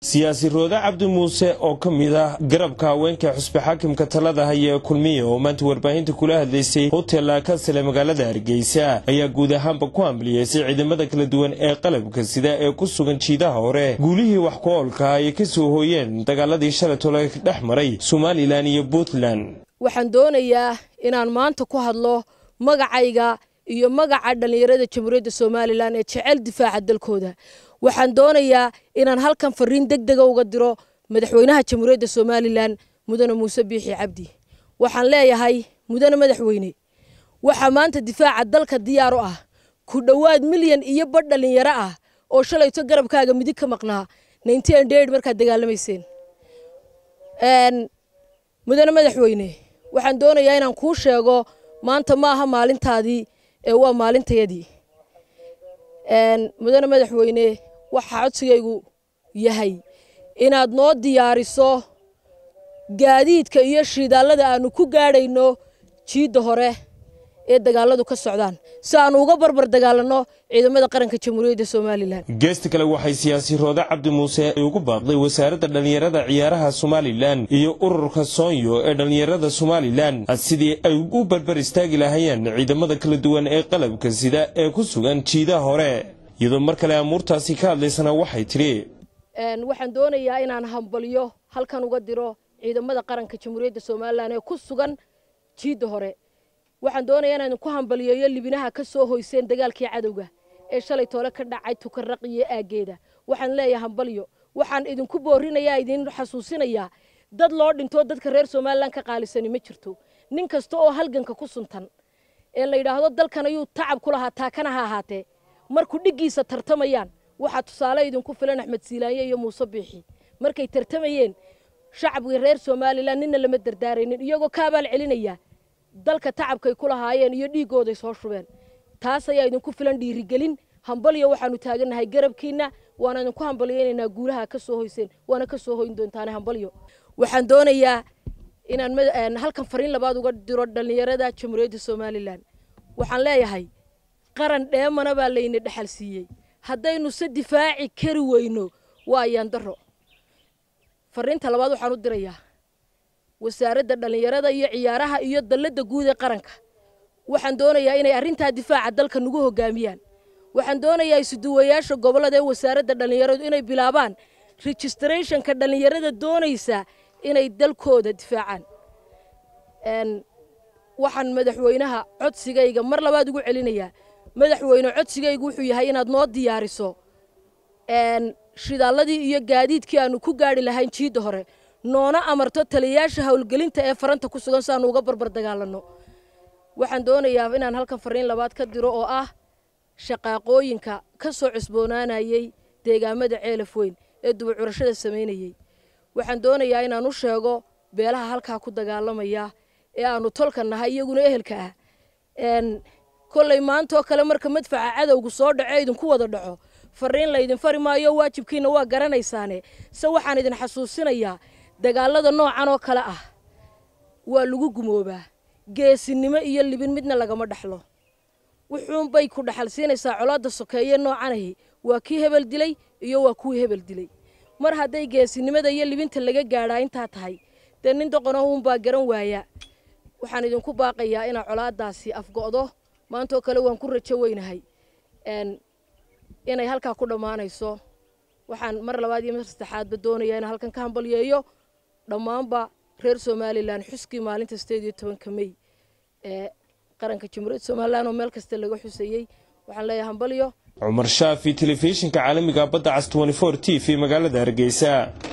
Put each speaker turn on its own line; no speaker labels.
siyaasi roode cabdi muuse oo ka mid ah garabka haweenka xusbi xaakimka talada haya ee kulmiya oo maanta warbaahinta kula hadlaysay hotel kasale magaalada hargeysa ayaa guud ahaanba ku hambliyeysay ciidamada kala duwan ee qalabka sida ee ku sugan jiidaha hore guulihii wax ku oolka ay ka soo hooyeen dagaaladii shalay tole dhex maray somalilan iyo puntland
waxaan doonayaa inaan maanta ku hadlo magacayga iyo magaca dhallinyarada jamhuuriyadda somalilan ee jecel difaaca dalkooda waxaan doonayaa inaan halkan fariin deg dega uga diro madaxweynaha jamhuuriyadda somalilan mudane muuse biixi cabdi waxaan leeyahay mudane madaxweyne waxaa maanta difaaca dalka diyaar u ah ku dhowaad milyan iyo badh dhallinyaro ah oo shalayto garabkaaga midig ka maqnaa markaad dagaalamayseen mudane madaxweyne waxaan doonayaa inaan kuu sheego maanta ma aha maalintaadii ee waa maalintayadii mudane madaxweyne waxaa codsigaygu yahay inaad noo diyaariso gaadiidka iyo shidaallada aanu ku gaadhayno jiidda hore ee dagaaladu ka socdaan si aanu uga barbar dagaalanno ciidamada qaranka jamhuuriyadda somalilan
geesta kale waxay siyaasi roode cabdi muuse ugu baaqday wasaaradda dhallinyarada ciyaaraha somalilan iyo ururka soonyo ee dhallinyarada somalilan sidii ay u barbar istaagi lahaayeen ciidamada kala duwan ee qalabka sida ee ku sugan jiidaha hore iyadoo mar kale amuurtaasi ka hadlaysana waxay tidhi
waxaan doonayaa inaan hambalyo halkan uga diro ciidamada qaranka jamhuuriyadda somalilan ee ku sugan jiidda hore waxaan doonayaa inaan ku hambaliyeeyo libinaha ka soo hoyseen dagaalkii cadowga ee shalay toole ka dhacay tukarraq iyo aaggeeda waxaan leeyahay hambalyo waxaan idinku boorinayaa idin xasuusinayaa dad loo dhintoo dadka reer somalilan ka qaalisani ma jirto nin kasta oo halganka ku suntan ee la yidhaahdo dalkan ayuu tacab ku lahaa taakana ha ahaatee markuu dhiggiisa tartamayaan waxaa tusaale idinku filan axmed siilaanye iyo muuse biixi markay tartamayeen shacabkii reer somalilan ninna lama dardaaraynin iyagoo ka abaal celinaya dalka tacabkay ku lahaayeen iyo dhiiggooday soo shubeen taas ayaa idinku filan dhiirigelin hambalyo waxaanu taagannahay garabkiinna waana idinku hambalyaynaynaa guulaha ka soo hoyseen waana ka soo hoyn doontaane hambalyo waxaan doonayaa inaan halkan fariin labaad uga diro dhallinyarada jamhuuriyadda somalilan waxaan leeyahay qaran dheemana baa layna dhexal siiyey haddaynu se difaaci kari weyno waa ayaandaro fariinta labaad waxaan u dirayaa wasaaradda dhallinyarada iyo ciyaaraha iyo dalladda guud ee qaranka waxaan doonayaa inay arrintaa difaaca dalka nagu hoggaamiyaan waxaan doonayaa isuduwayaasha gobollada ee wasaaradda dhallinyaradu inay bilaabaan registrathonka dhallinyarada doonaysa inay dalkooda difaacaan waxaan madaxweynaha codsigayga mar labaad ugu celinayaa madaxweyne codsigaygu wuxuu yahay inaad noo diyaariso shidaalladii iyo gaadiidkii aanu ku gaadhi lahayn jiidda hore noona amarto taliyayaasha howlgelinta ee faranta ku sugan si aanu uga barbar dagaalanno waxaan doonayaa inaan halkan fariin labaad ka diro oo ah shaqaaqooyinka ka soo cusboonaanayey deegaamada ceelaf weyn ee dubacurashada samaynayey waxaan doonayaa inaan u sheego beelaha halkaa ku dagaalamaya ee aanu tolka nahay iyaguna ehelka ah kollay maantaoo kale marka madfaca cadowgu soo dhaco idinku wada dhaco fariin laydin fari maayo waajibkiina waa garanaysaane se waxaan idin xasuusinayaa dagaalada noocan oo kale ah waa lagu gumoobaa geesinimo iyo libin midna lagama dhexlo wuxuunbay ku dhaxal siinaysaa colaadda sokeeye noocanahi waa kii hebel dilay iyo waa kuwii hebel dilay mar hadday geesinimada iyo libinta laga gaadhaa intaa tahay dee nin doqonahuunbaa garan waaya waxaan idinku baaqayaa inaa colaaddaasi afgo'do maantaoo kale waan ku rajo weynahay inay halkaa ku dhammaanayso waxaan mar labaad iyo mar saddexaadba doonayaa inaan halkan ka hambalyeeyo dhammaanba reer somalilan xuskii maalinta sideed iyo tobanka mey ee qaranka jamhuuriyadda somalilan oo meel kasta laga xusayey waxaan leeyahay hambalyo
cumar shaafi telefishinka caalamiga badda cas t v magaalada hargeysa